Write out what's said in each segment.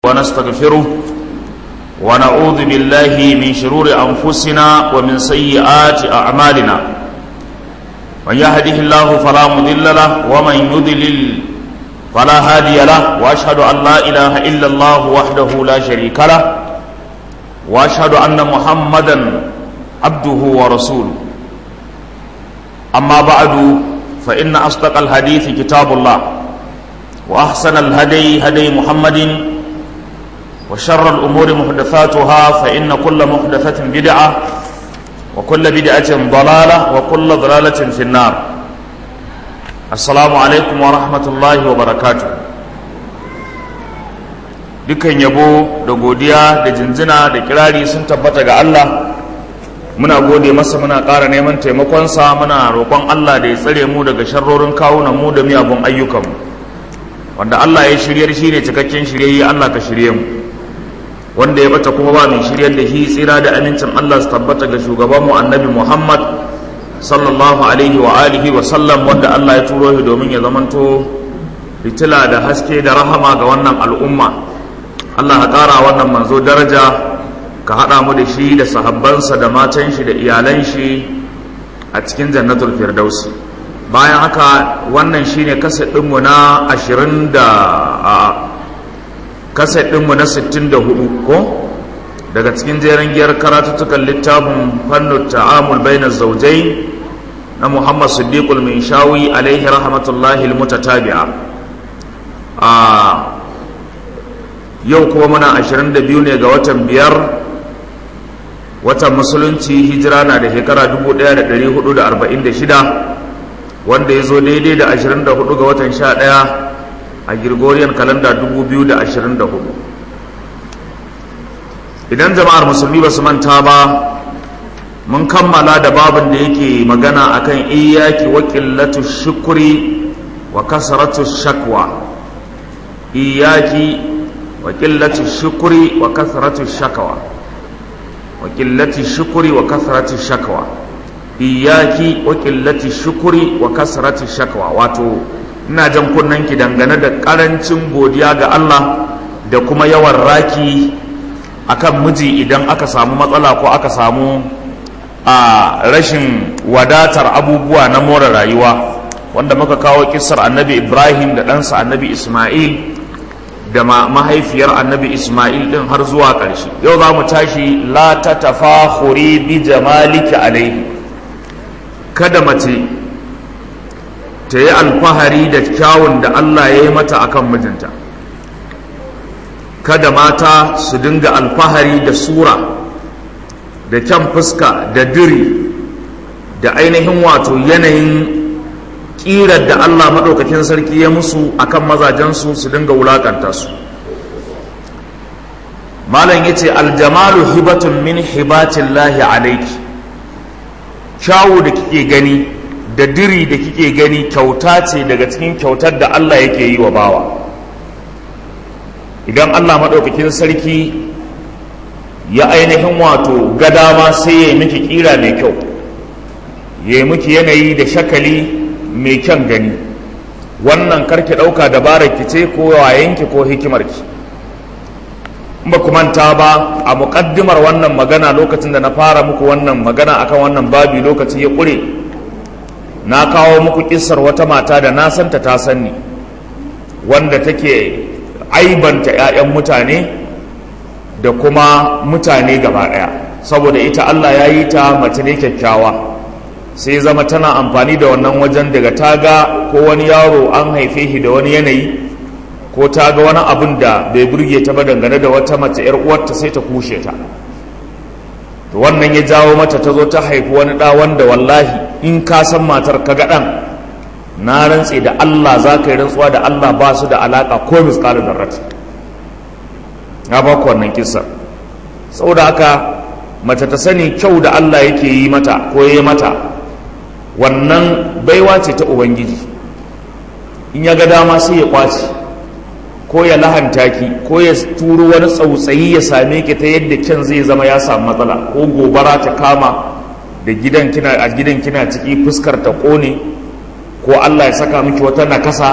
ونستغفره ونعوذ بالله من شرور أنفسنا ومن سيئات أعمالنا من يهده الله فلا مضل له ومن يضلل فلا هادي له وأشهد أن لا إله إلا الله وحده لا شريك له وأشهد أن محمدا عبده ورسوله أما بعد فإن أصدق الحديث كتاب الله وأحسن الهدي هدي محمد وشر الأمور محدثاتها فإن كل محدثة بدعة وكل بدعة ضلالة وكل ضلالة في النار السلام عليكم ورحمة الله وبركاته dukan yabo da godiya da jinjina da kirari sun tabbata ga Allah muna gode masa muna ƙara neman taimakonsa muna roƙon Allah da ya tsare mu daga sharrorin kawunan mu da miyagun ayyukanmu wanda Allah ya shiryar shi ne cikakken shiryayye Allah ka shirye mu wanda ya bata kuma ba mai shiryar da shi tsira da amincin Allah su tabbata ga shugaban mu annabi Muhammad sallallahu alaihi wa alihi wa sallam wanda Allah ya turo shi domin ya zamanto fitila da haske da rahama ga wannan al'umma Allah ka ƙara wannan manzo daraja ka haɗa mu da shi da sahabbansa da matan shi da iyalan shi a cikin jannatul firdausi bayan haka wannan shine kaset ɗinmu na ashirin da a kaset ɗinmu na sittin da hudu ko daga cikin jerin giyar karatuttukan littafin fannin ta'amul bainar zaujai na muhammad siddiqul min shawi alaihi rahmatullahi almutatabi'a a yau kuma muna ashirin da biyu ne ga watan biyar watan musulunci hijira na da shekara 1446 wanda ya zo daidai da 24 ga watan 11 a gregorian kalanda 2024 idan jama'ar musulmi ba su manta ba mun kammala da babin da yake magana akan iyaki wa qillatu shukri wa kasratu shakwa iyaki wa qillatu shukri wa kasratu shakwa wa qillati shukri wa kasrati shakwa iyaki wa qillati shukri wa kasrati shakwa wato ina jan ki dangane da karancin godiya ga Allah da kuma yawan raki akan miji idan aka samu matsala ko aka samu a rashin wadatar abubuwa na more rayuwa wanda muka kawo kissar annabi Ibrahim da ɗansa annabi Ismail da mahaifiyar annabi Ismail din har zuwa ƙarshe yau za mu tashi la ta tafahuri bi jamaliki alaihi kada mace ta yi alfahari da kyawun da Allah ya yi mata akan mijinta kada mata su dinga alfahari da sura da kyan fuska da diri da ainihin wato yanayin ƙirar da Allah maɗaukakin sarki ya musu akan mazajensu su dinga wulaƙanta su malam ya ce aljamalu hibatun min hibatin lahi alaiki kyawu da kike gani da diri da kike gani kyauta ce daga cikin kyautar da Allah yake yi wa bawa idan Allah maɗaukakin sarki ya ainihin wato gadama sai ya yi miki ƙira mai kyau ya yi miki yanayi da shakali mai kyan gani wannan karki ɗauka dabarar ki ce ko wayenki ko hikimarki ba ku manta ba a muƙaddimar wannan magana lokacin da na fara muku wannan magana akan wannan babi lokaci ya ƙure na kawo muku ƙisar wata mata da na santa ta sanni wanda take aibanta 'ya'yan mutane da kuma mutane gaba ɗaya saboda ita Allah ya yi ta mace ne kyakkyawa sai zama tana amfani da wannan wajen daga ta ga ko wani yaro an haife shi da wani yanayi ko ta ga wani abin da bai burge ta ba dangane da wata mace yar uwarta sai ta kushe ta to wannan ya jawo mata ta zo ta haifi wani ɗa wanda wallahi in ka san matar ka ga ɗan na rantse da Allah za ka yi rantsuwa da Allah ba su da alaƙa ko misƙalin darrati na ba ku wannan kisa saboda haka mace ta sani kyau da Allah yake yi mata ko ya yi mata wannan baiwa ce ta ubangiji in ya ga dama sai ya kwace ko ya lahanta ki ko ya turo wani tsautsayi ya same ki ta yadda kyan zai zama ya samu matsala ko gobara ta kama da gidan kina a gidan kina ciki fuskar ta kone ko Allah ya saka miki wata nakasa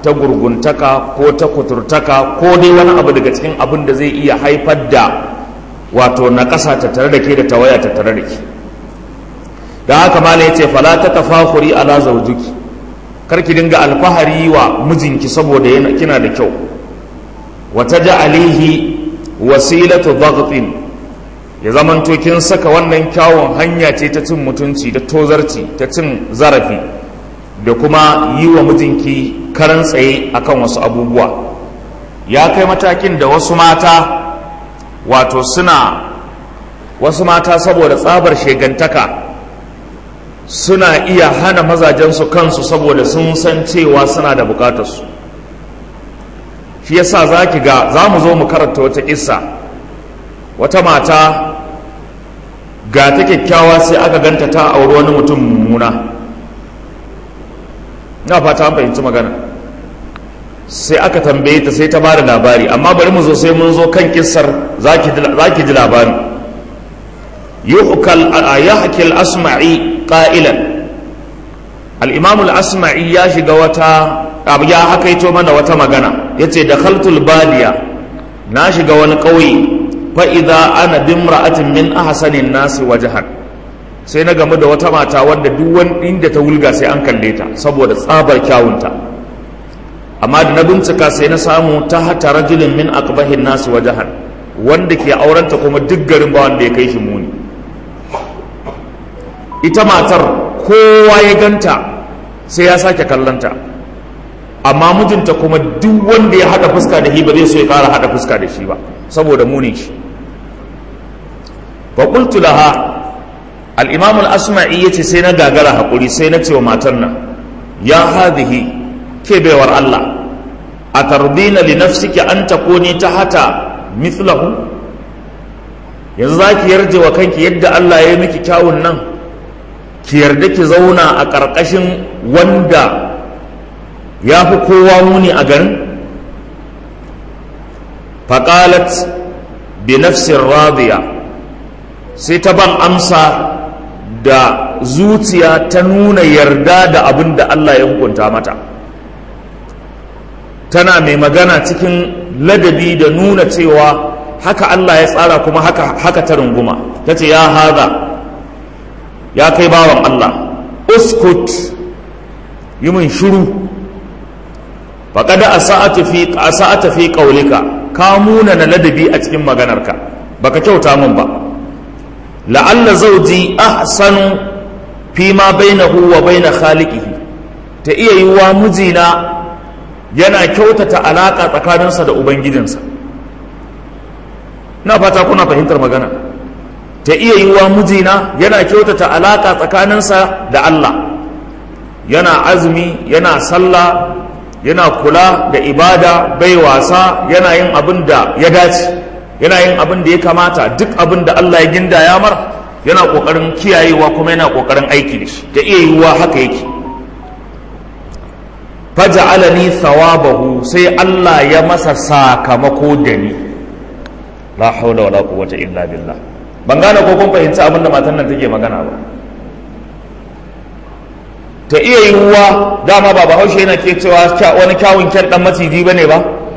ta gurguntaka ko ta kuturtaka ko dai wani abu daga cikin abin da zai iya haifar da wato na ƙasa ta tare da ke da tawaya ta tare da ke da haka mala ya ce fala ta tafakuri ala zaujuki karki dinga alfahari wa mijinki saboda yana kina da kyau wata ja'alihi wasilatu dhagtin ya zamanto kin saka wannan kyawun hanya ce ta cin mutunci da tozarci ta cin zarafi da kuma yi wa mijinki karan tsaye akan wasu abubuwa ya kai matakin da wasu mata wato suna wasu mata saboda tsabar shegantaka suna iya hana mazajensu kansu saboda sun san cewa suna da bukatarsu shi yasa za ki ga za mu zo mu karanta wata kissa wata mata ga ta kyakkyawa sai aka ganta ta auri wani mutum mummuna na fata an fahimci magana sai aka tambaye ta sai ta ba da labari amma bari mu zo sai mun zo kan kissar za ki ji labari yuhkal yahki al-asma'i qa'ilan al-imam al-asma'i ya shiga wata abu ya hakaito mana wata magana yace dakhaltul badiya na shiga wani ƙauye fa idza ana bimra'atin min ahsanin nasi wajhan sai na gamu da wata mata wanda duk wani inda ta wulga sai an kalle ta saboda tsabar kyawunta amma da na bincika sai na samu ta hata rajulin min aqbahin nasi wajhan wanda ke aurenta kuma duk garin ba wanda ya kai shi muni ita matar kowa ya ganta sai ya sake kallanta amma mijinta kuma duk wanda ya hada fuska da shi ba zai so ya kara hada fuska da shi ba saboda munin shi fa qultu laha al-imam al-asma'i yace sai na gagara hakuri sai na ce wa matar nan ya hadhihi ke baiwar Allah atardina li nafsiki an takuni tahata mithlahu yanzu zaki yarje wa kanki yadda Allah ya yi miki kyawun nan ki yarda ki zauna a ƙarƙashin wanda ya fi kowa muni a garin faƙalat bi nafsin radiya sai ta ban amsa da zuciya ta nuna yarda da abin da Allah ya hukunta mata tana mai magana cikin ladabi da nuna cewa haka Allah ya tsara kuma haka, haka ta runguma ta ce ya haza ya kai bawan Allah uskut yi min shuru faƙada a sa'ata fi ƙaulika ka muna na ladabi a cikin maganarka baka kyauta min ba la'alla zauji ahsanu fi ma bainahu wa baina khaliqihi ta iya yiwuwa mijina yana kyautata alaƙa tsakaninsa da ubangijinsa na fata kuna fahimtar magana ta iya yiwuwa mijina yana kyautata alaƙa tsakaninsa da Allah yana azumi yana sallah yana kula da ibada bai wasa yana yin abin da ya dace yana yin abin da ya kamata duk abin da Allah ya ginda ya mar yana ƙoƙarin kiyayewa kuma yana ƙoƙarin aiki da shi ta iya yiwuwa haka yake faja'alani thawabahu sai Allah ya masa sakamako da ni la haula wala quwwata illa billah ban gane ko kun fahimci abin da matan nan take magana ba ta iya yiwuwa dama ba bahaushe yana ke cewa wani kyawun kyan dan maciji ba ne ba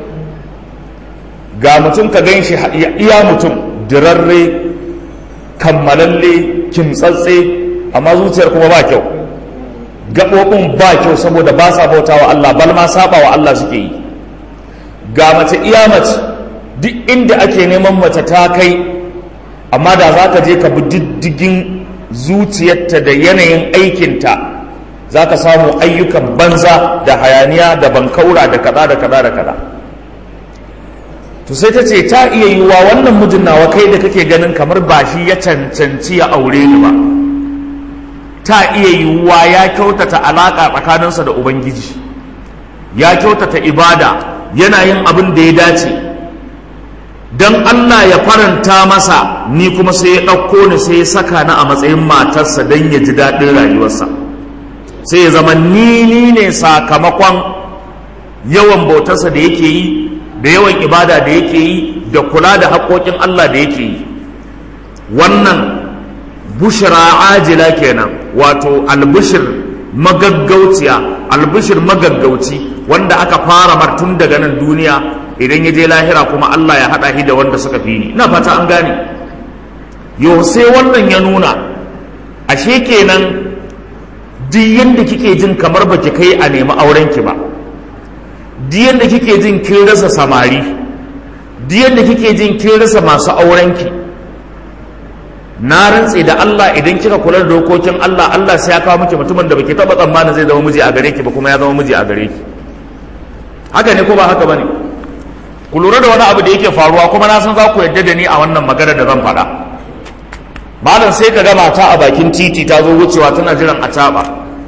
ga mutum ka gan shi iya mutum dirarre kammalalle kimtsatse amma zuciyar kuma ba kyau gaɓoɓin ba kyau saboda ba sa bauta wa Allah bal ma saba wa Allah suke yi ga mace iya mace duk inda ake neman mace ta kai amma da za ka je ka bi diddigin zuciyarta da yanayin aikinta za ka samu ayyukan banza da hayaniya da bankaura da kaza da kaza da kaza to sai ta ce ta iya yiwuwa wannan mijin nawa kai da kake ganin kamar ba shi ya cancanci ya aure ni ba ta iya yiwuwa ya kyautata alaƙa tsakaninsa da ubangiji ya kyautata ibada yana yin abin da ya dace don allah ya faranta masa ni kuma sai ya ɗauko ni sai ya saka ni a matsayin matarsa don ya ji daɗin rayuwarsa sai ya zama ni ne sakamakon yawan bautarsa da yake yi da yawan ibada da yake yi da kula da haƙoƙin Allah da yake yi wannan bushra ajila kenan wato albushir magaggauciya albishir magaggauci wanda aka fara martun daga nan duniya idan ya je lahira kuma Allah ya haɗa shi da wanda suka fi ni ina fata an gane yau sai wannan ya nuna ashe kenan duk yadda kike jin kamar baki kai a nemi aurenki ba duk yadda kike jin kin rasa samari duk yadda kike jin kin rasa masu aurenki na rantse da Allah idan kika kula da dokokin Allah Allah sai ya kawo miki mutumin da baki taba tsammanin zai zama miji a gare ki ba kuma ya zama miji a gare ki haka ne ko ba haka bane ku lura da wani abu da yake faruwa kuma na san za ku yarda da ni a wannan magana da zan faɗa malam sai ka ga mata a bakin titi ta zo wucewa tana jiran a taɓa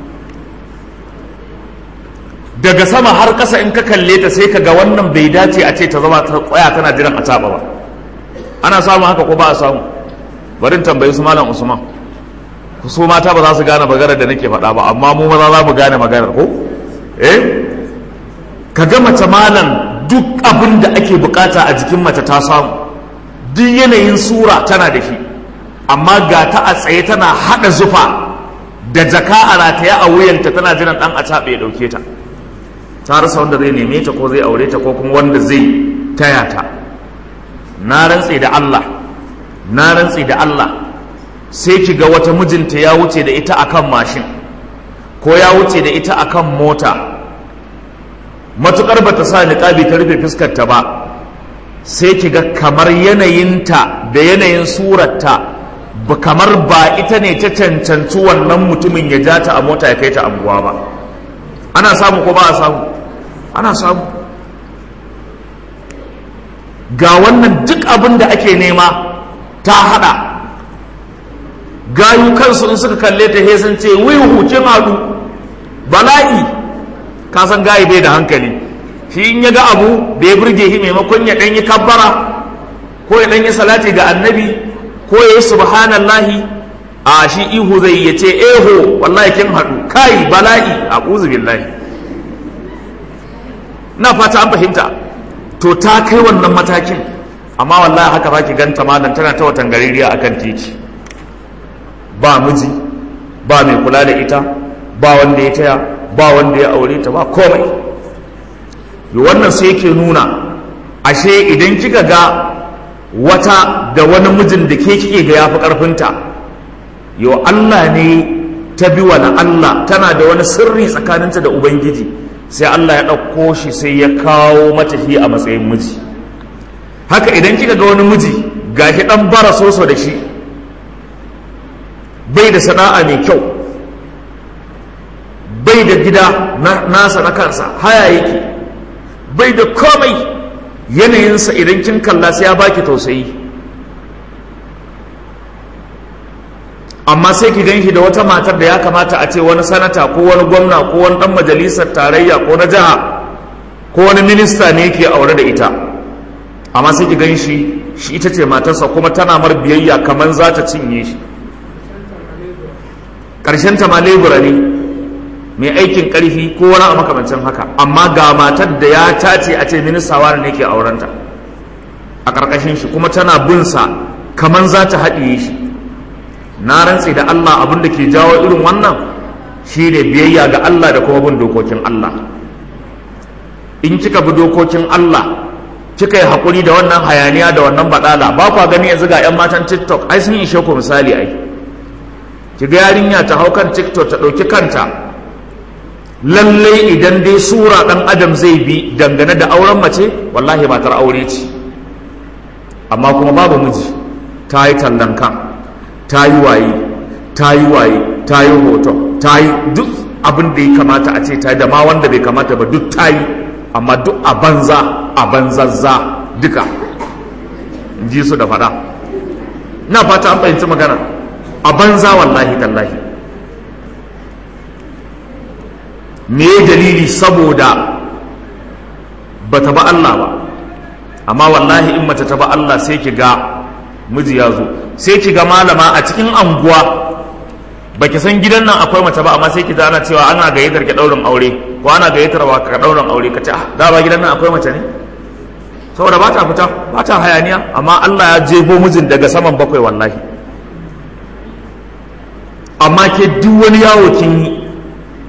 daga sama har ƙasa in ka kalle ta sai ka ga wannan bai dace a ce ta zama ta tsaya tana jiran a taɓa ba ana samun haka ko ba a samu bari tambayi su malam usman ku so mata ba za su gane maganar da nake faɗa ba amma mu maza za mu gane maganar ko eh ka ga mace malam duk abin da ake bukata a jikin mace ta samu duk yanayin sura tana da shi amma ga ta a tsaye tana haɗa zufa da jaka a rataye a wuyanta tana jiran ɗan a taɓe ya ɗauke ta ta rasa wanda zai neme ta ko zai aure ta ko kuma wanda zai taya ta na rantse da Allah na rantse da Allah sai ki ga wata mijinta ya wuce da ita akan mashin ko ya wuce da ita akan mota matukar bata sa niqabi ta rufe fuskar ta ba sai ki ga kamar yanayinta da yanayin surarta ba kamar ba ita ne ta cancanci wannan mutumin ya ja ta a mota ya kai ta anguwa ba ana samu ko ba a samu ana samu ga wannan duk abin da ake nema ta hada gayu kansu in suka kalle ta he sun ce wai hukin haɗu bala'i ka san gayi bai da hankali shi in ya ga abu da ya burge shi maimakon ya ɗanyi kabbara ko ya ɗanyi salati ga annabi ko ya yi subhanallahi a shi ihu zai ya ce eho wallahi kin haɗu kai bala'i a billahi na fata an fahimta to ta kai wannan matakin amma wallahi haka za ki ganta malam tana ta watan gaririya akan titi ba miji ba mai kula da ita ba wanda ya taya ba wanda ya aure ta ba komai wannan sai yake nuna ashe idan kika ga wata da wani mijin da ke kike ga yafi karfinta yo Allah ne ta bi wani Allah tana da wani sirri tsakaninta da ubangiji sai Allah ya ɗauko shi sai ya kawo mata shi a matsayin miji haka idan kika ga wani miji gashi ɗan bara soso da shi bai da sana'a mai kyau bai da gida nasa na kansa haya yake bai da komai yanayinsa idan kin kalla sai ya baki tausayi amma sai ki gan shi da wata matar da ya kamata a ce wani sanata ko wani gwamna ko wani dan majalisar tarayya ko na jiha ko wani minista ne yake aure da ita amma sai ki gan shi shi ita ce matarsa kuma tana mar biyayya kamar za ta cinye shi ƙarshen ta ma lebura ne mai aikin ƙarfi ko wani a makamancin haka amma ga matar da ya tace a ce minista wani ne ke aurenta a ƙarƙashin shi kuma tana bin sa kamar za ta haɗiye shi na rantse da Allah abin da ke jawo irin wannan shi ne biyayya ga Allah da kuma bin dokokin Allah in kika bi dokokin Allah kika yi haƙuri da wannan hayaniya da wannan baɗala ba kwa gani yanzu ga 'yan matan tiktok ai sun ishe ku misali ai ki ga yarinya ta hau kan tiktok ta ɗauki kanta lallai idan dai sura ɗan adam zai bi dangane da auren mace wallahi matar aure ce amma kuma babu miji ta yi tallan kan ta yi waye ta yi waye ta yi hoto ta yi duk abin da ya kamata a ce ta yi da ma wanda bai kamata ba duk ta yi amma duk a banza a banzazza duka ji su da fada na fata an fahimci magana a banza wallahi tallahi me dalili saboda ba ta ba Allah ba amma wallahi in mace ta ba Allah sai ki ga miji ya zo sai ki ga malama a cikin anguwa baki san gidan nan akwai mace ba amma sai ki ana cewa ana gayyatar ki daurin aure ko ana gayyatar wa ka daurin aure ka ce ah da ba gidan nan akwai mace ne saboda ba ta fita ba ta hayaniya amma Allah ya jebo mijin daga saman bakwai wallahi amma ke duk wani yawo kin yi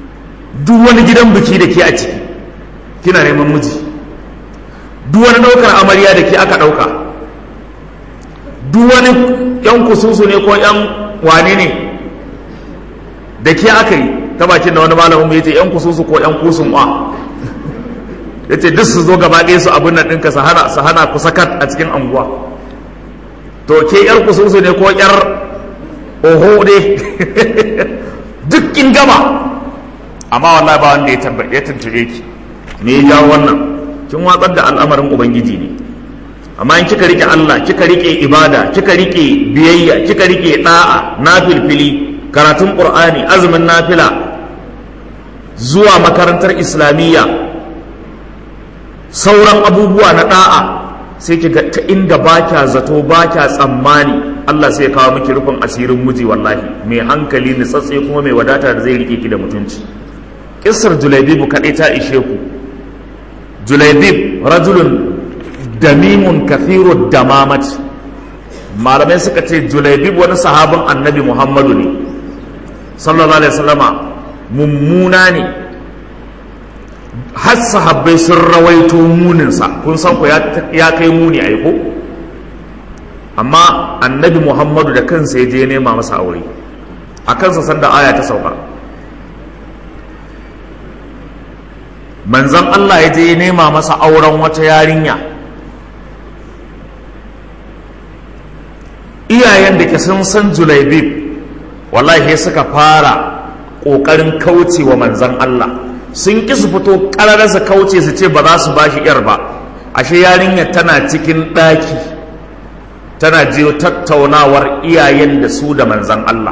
duk wani gidan biki da ke a ciki kina neman miji duk wani ɗaukar amarya da ke aka ɗauka duk wani yan kususu ne ko yan wane ne da ke aka yi ta bakin da wani malamin ya ce yan kususu ko yan kusun wa ya ce duk su zo gaba ɗaya su abin nan ɗinka su hana su hana ku sakat a cikin anguwa to ke yar kususu ne ko yar oho ne duk kin gama amma wallahi ba wanda ya tabbace ya tuntube ki me ya jawo wannan kin watsar da al'amarin ubangiji ne amma in kika rike Allah kika rike ibada kika rike biyayya kika rike da'a nafilfili karatun qur'ani azumin nafila zuwa makarantar islamiyya sauran abubuwa na da'a sai kiga ta inda ba kya zato ba kya tsammani Allah sai ya kawo miki rufin asirin miji wallahi mai hankali nitsatse kuma mai wadata da zai rike ki da mutunci kissar julaibibu kaɗai ta ishe ku julaibib rajulun damimun kathiru damamat malamai suka ce julaibib wani sahabin annabi muhammadu ne sallallahu alaihi wasallama mummuna ne har sahabbai sun rawaito muninsa kun san ku ya kai muni aiko amma annabi muhammadu da kansa ya je nema masa aure a kansa sanda aya ta sauka manzan Allah ya je ya nema masa auren wata yarinya iyayen da ke sun san julaibib wallahi suka fara ƙoƙarin kauce wa manzan Allah sun ƙi su fito ƙarar su kauce su ce ba za su ba shi ‘yar ba ashe yarinya tana cikin ɗaki tana jiyo tattaunawar iyayen da su da manzan Allah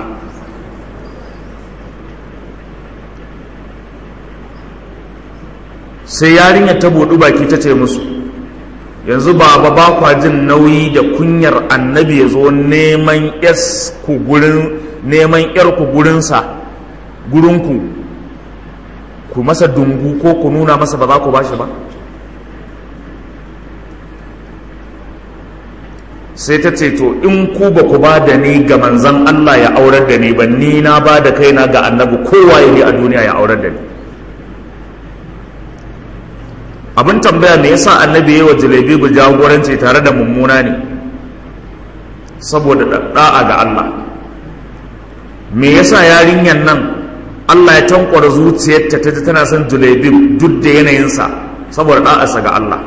sai yarinya ta buɗu baki ta ce musu yanzu baba ba kwa jin nauyi da kunyar annabi ya zo neman ku gurin neman yar ku gurinsa gurinku ku masa dungu ko ku nuna masa ba za ku bashi ba sai ta ce to in ku ba ku ba da ni ga manzan Allah ya aurar da ni ba ni na ba da kaina ga annabi kowa ya ne a duniya ya aurar da ni abin tambaya me yasa annabi yayi wa jalebibu jagoranci tare da mummuna ne saboda da'a ga Allah me yasa yarinyar nan Allah ya tankwara zuciyarta ta tana son julebib duk da yanayinsa saboda da'arsa ga Allah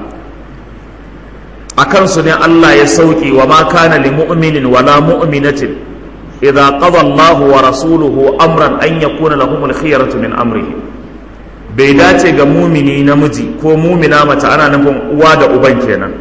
a kansu ne Allah ya sauki wa ma kana li mu'minin wala mu'minatin idza qada Allahu wa rasuluhu amran an yakuna lahumul khiyaratu min amrihi bai dace ga mumini namiji ko mumina mace ana nufin uwa da uban kenan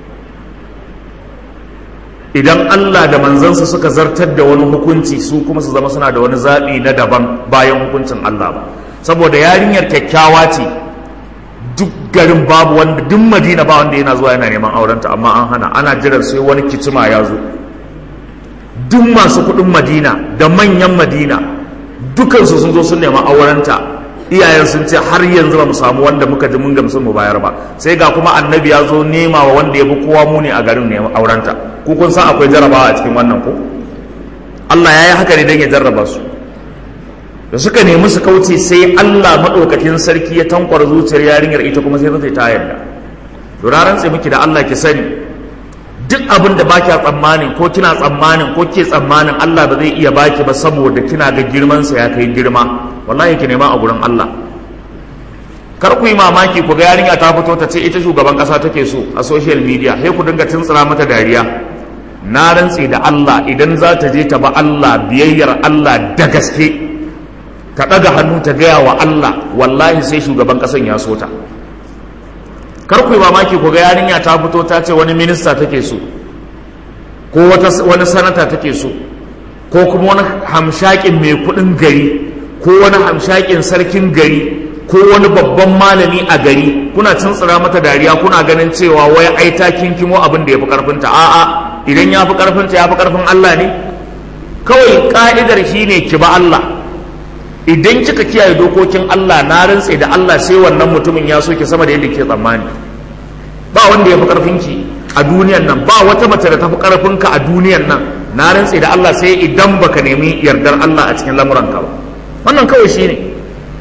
idan Allah da manzansa suka zartar da wani hukunci su kuma su zama suna da wani zaɓi na daban bayan hukuncin Allah ba saboda yarinyar kyakkyawa ce duk garin babu wanda duk madina ba wanda yana zuwa yana neman aurenta amma an hana ana jiran sai wani kicima ya zo duk masu kuɗin madina da manyan madina dukansu sun zo sun nema aurenta iyayen sun ce har yanzu ba mu samu wanda muka ji mun gamsu mu bayar ba sai ga kuma annabi ya zo nema wa wanda ya fi kowa muni a garin neman aurenta ku kun san akwai jarabawa a cikin wannan ko Allah ya yi haka ne don ya jarraba su da suka nemi su kauce sai Allah maɗaukakin sarki ya tankwar zuciyar yarinyar ita kuma sai zai ta yarda to na rantse miki da Allah ki sani duk abin da baki tsammanin ko kina tsammanin ko ke tsammanin Allah ba zai iya baki ba saboda kina ga girman sa ya kai girma wallahi ki nema a gurin Allah kar ku yi mamaki ku ga yarinya ta fito ta ce ita shugaban kasa take so a social media sai ku dinga tuntsira mata dariya na rantse da Allah idan za ta je ta ba Allah biyayyar Allah da gaske ta ɗaga hannu ta gaya wa Allah wallahi sai shugaban ƙasan ya so ta kar ku yi mamaki ku ga yarinya ta fito ta ce wani minista take so ko wani sanata take so ko kuma wani hamshakin mai kuɗin gari ko wani hamshakin sarkin gari ko wani babban malami a gari kuna tuntsira mata dariya kuna ganin cewa wai ai ta kinkimo abin da ya fi karfinta a'a idan ya fi karfinta ya fi karfin Allah ne kawai ka'idar shi ne ki ba Allah idan kika kiyaye dokokin Allah na rantse da Allah sai wannan mutumin ya so ki sama da yadda ke tsammani ba wanda ya fi karfinki a duniyan nan ba wata mace da ta fi karfinka a duniyan nan na rantse da Allah sai idan baka nemi yardar Allah a cikin lamuranka ba wannan kawai shi ne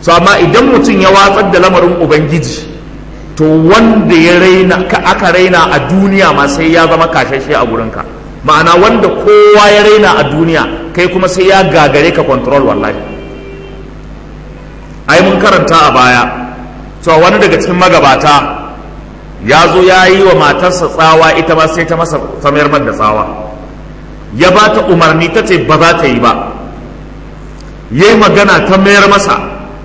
so amma idan mutum ya watsar da lamarin ubangiji to wanda ya raina ka aka raina a duniya ma sai ya zama kashashe a gurinka ma'ana wanda kowa ya raina a duniya kai kuma sai ya gagare ka control wallahi ai mun karanta a baya cewa wani daga cikin magabata ya zo ya yi wa matarsa tsawa ita ma sai ta masa samayar da tsawa ya ba ta umarni ta ce ba za ta yi ba ya yi magana ta mayar masa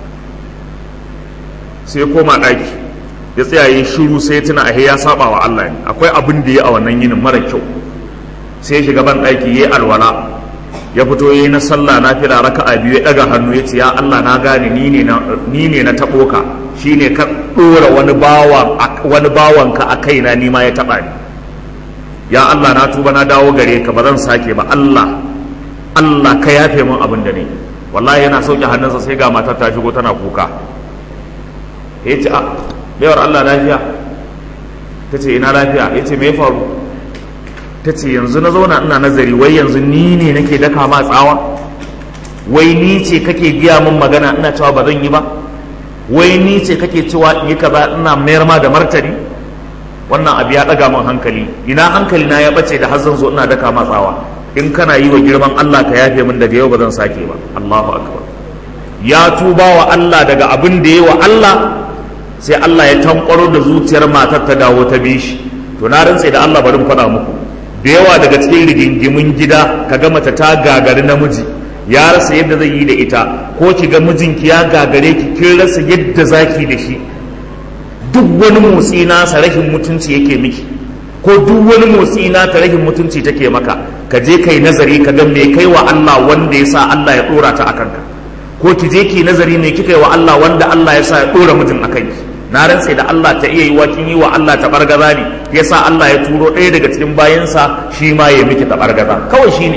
sai koma ɗaki ya tsaya yi shiru sai ya tuna ahe ya saba wa Allah ne akwai abin da ya a wannan yinin mara kyau sai ya shiga ban ɗaki ya yi alwala ya fito ya yi na sallah na fila raka'a biyu ya ɗaga hannu ya ce ya Allah na gane ni ne na taɓo ka shi ne ka ɗora wani bawan ka a kaina ni ma ya taɓa ni ya Allah na tuba na dawo gare ka ba zan sake ba Allah Allah ka yafe min abin da ne wallahi yana sauke hannunsa sai ga matar ta shigo tana kuka ya ce a baiwar Allah lafiya ta ce ina lafiya ya ce me ya faru ta ce yanzu na zauna ina nazari wai yanzu ni ne nake daka ma tsawa wai ni ce kake giya min magana ina cewa ba zan yi ba wai ni ce kake cewa in yi kaza ina mayar ma da martani wannan abu ya daga min hankali ina hankali na ya bace da har zan zo ina daka ma tsawa in kana yi wa girman Allah ka yafe min daga yau ba zan sake ba Allahu akbar ya tuba wa Allah daga abin da ya wa Allah sai Allah ya tankwaro da zuciyar matar ta dawo ta bi shi to na rantse da Allah bari mu faɗa muku da yawa daga cikin rigingimin gida ka ga mace ta gagari namiji ya rasa yadda zai yi da ita ko ki ga mijinki ya gagare ki kin rasa yadda zaki da shi duk wani motsi nasa rashin mutunci yake miki ko duk wani motsi na ta rashin mutunci take maka ka je kai nazari ka ga me kai wa Allah wanda ya sa Allah ya dora ta akan ka ko ki je ki nazari me kika yi wa Allah wanda Allah ya sa ya dora mijin akan ki na rantse da Allah ta iya yi wa kin yi wa Allah ta bargaza ne yasa Allah ya turo ɗaya daga cikin bayansa shi ma ya miki ta bargaza kawai shine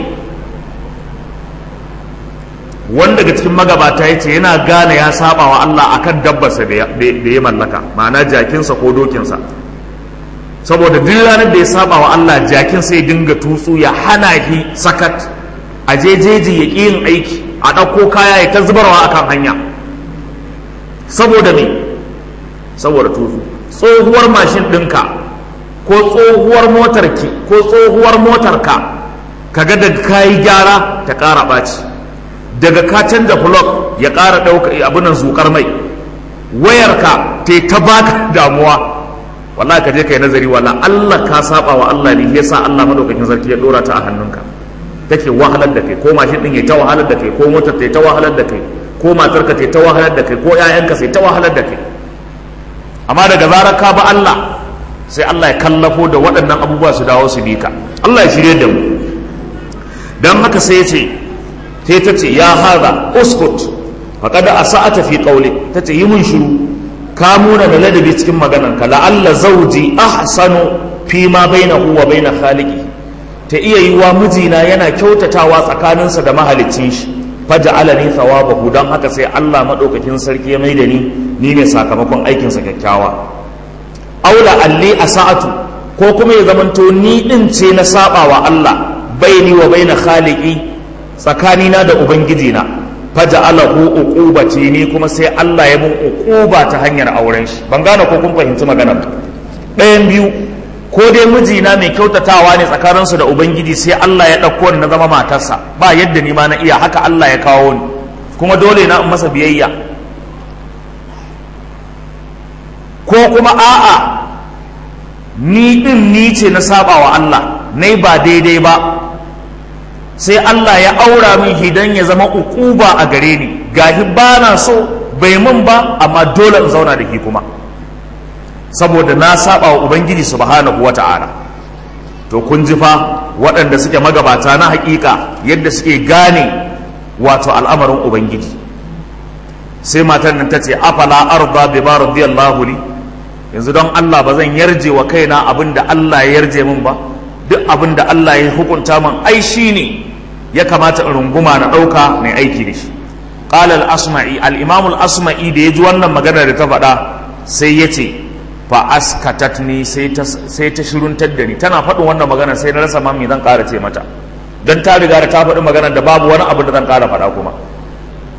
wanda daga cikin magabata ya ce yana gane ya saba wa Allah akan dabbarsa da ya mallaka ma'ana jakinsa ko dokinsa saboda duk ranar da ya saba wa Allah jakin sai dinga tutsu ya hana shi sakat a jejeji ya ƙi yin aiki a ɗauko kaya ya ta zubarwa akan hanya saboda me saboda tutsu tsohuwar mashin ɗinka ko tsohuwar motarki ko tsohuwar motarka kaga da kayi gyara ta ƙara ɓaci daga ka canza flog ya ƙara ɗauka abinan zukar mai wayarka ta ta baka damuwa wallahi ka je ka yi nazari wala Allah ka saba wa Allah ne yasa Allah madaukakin sarki ya dora ta a hannunka take wahalar da kai ko mashin din ya ta wahalar da kai ko motar ta ta wahalar da kai ko matarka ta ta wahalar da kai ko ƴaƴanka sai ta wahalar da kai amma daga zarar ka ba Allah sai Allah ya kallafo da waɗannan abubuwa su dawo su bi ka Allah ya shirye da mu dan haka sai ya ce sai ta ce ya haza uskut faqad asa'ata fi qawli ta ce yi mun shiru ka muna da ladabi cikin maganar ka la'alla zauji ahsanu fi ma bainahu wa baina khaliqi ta iya yi wa mijina yana kyautatawa tsakaninsa da mahaliccin shi faja'alani thawabahu dan haka sai Allah madaukakin sarki ya maida ni ni ne sakamakon aikinsa kyakkyawa aula alli asa'atu ko kuma ya zamanto ni din ce na saba wa Allah baini wa baina khaliqi tsakanina da ubangijina faja'alahu uqubati ni kuma sai Allah ya mun uquba ta hanyar auren shi ban gane ko kun fahimci magana ɗayan biyu ko dai mijina mai kyautatawa ne tsakaninsu da ubangiji sai Allah ya ɗauko ni na zama matarsa ba yadda ni ma na iya haka Allah ya kawo ni kuma dole na in masa biyayya ko kuma a'a ni din ni ce na saba wa Allah nai ba daidai ba sai Allah ya aura min hidan ya zama ukuba a gare ni gahi ba na so bai mun ba amma dole in zauna da ki kuma saboda na saba wa ubangiji subhanahu wata'ala to kun ji fa waɗanda suke magabata na hakika yadda suke gane wato al'amarin ubangiji sai matar nan ta ce afala arda bima radiyallahu li yanzu don Allah ba zan yarje wa kaina abin da Allah ya yarje min ba duk abin da Allah ya hukunta min ai shi ne ya kamata in runguma na ɗauka mai aiki da shi qala al-asma'i al-imam al-asma'i da ya ji wannan magana da ta faɗa sai ya ce fa askatatni sai ta sai ta shiruntar da ni tana faɗin wannan magana sai na rasa ma me zan ƙara ce mata dan ta riga da ta faɗi magana da babu wani abu da zan ƙara faɗa kuma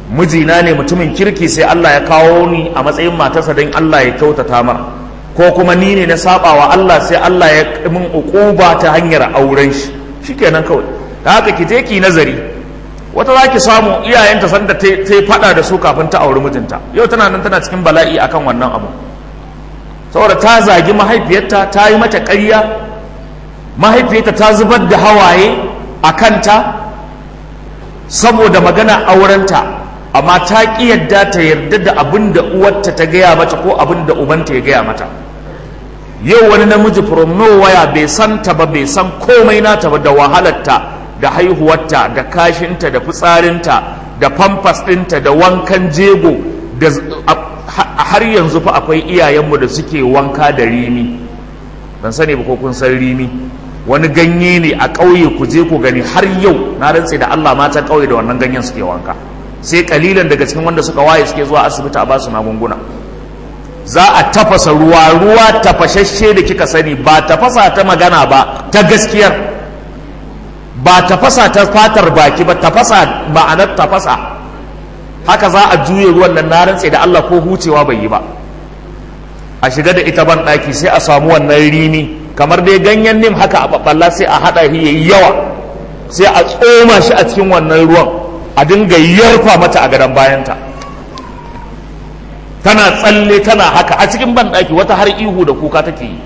mijina ne mutumin kirki sai Allah ya kawo ni a matsayin matarsa don Allah ya kyautata mar ko kuma ni ne na saba wa Allah sai Allah ya min uquba ta hanyar auren shi shikenan kawai da haka ki je ki nazari wata za ki samu iyayenta sanda ta yi fada da su kafin ta auri mijinta yau tana nan tana cikin bala'i akan wannan abu saboda ta zagi mahaifiyarta ta yi mata ƙarya mahaifiyarta ta zubar da hawaye a kanta saboda magana aurenta amma ta ƙi yadda ta yarda da abin da uwarta ta gaya mata ko abin da ubanta ya gaya mata yau wani namiji from nowhere bai san ta ba bai san komai nata ba da wahalarta da haihuwarta da kashinta da fitsarinta da famfas ɗinta da wankan jego da har yanzu fa akwai iyayenmu da suke wanka da rimi ban sani ba ko kun san rimi wani ganye ne a ƙauye ku je ku gani har yau na rantse da Allah mata ƙauye da wannan ganyen suke wanka sai kalilan daga cikin wanda suka waye suke zuwa asibiti a ba su magunguna za a tafasa ruwa ruwa tafashashe da kika sani ba tafasa ta magana ba ta gaskiyar ba tafasa ta fatar baki ba tafasa ma'anar tafasa haka za a juye ruwan nan na rantse da Allah ko hucewa bai yi ba a shiga da ita ban ɗaki sai a samu wannan rini kamar dai ganyen nim haka a babballa sai a haɗa shi yayi yawa sai a tsoma shi a cikin wannan ruwan a dinga yarfa mata a gadon bayanta tana tsalle tana haka a cikin ban ɗaki wata har ihu da kuka take yi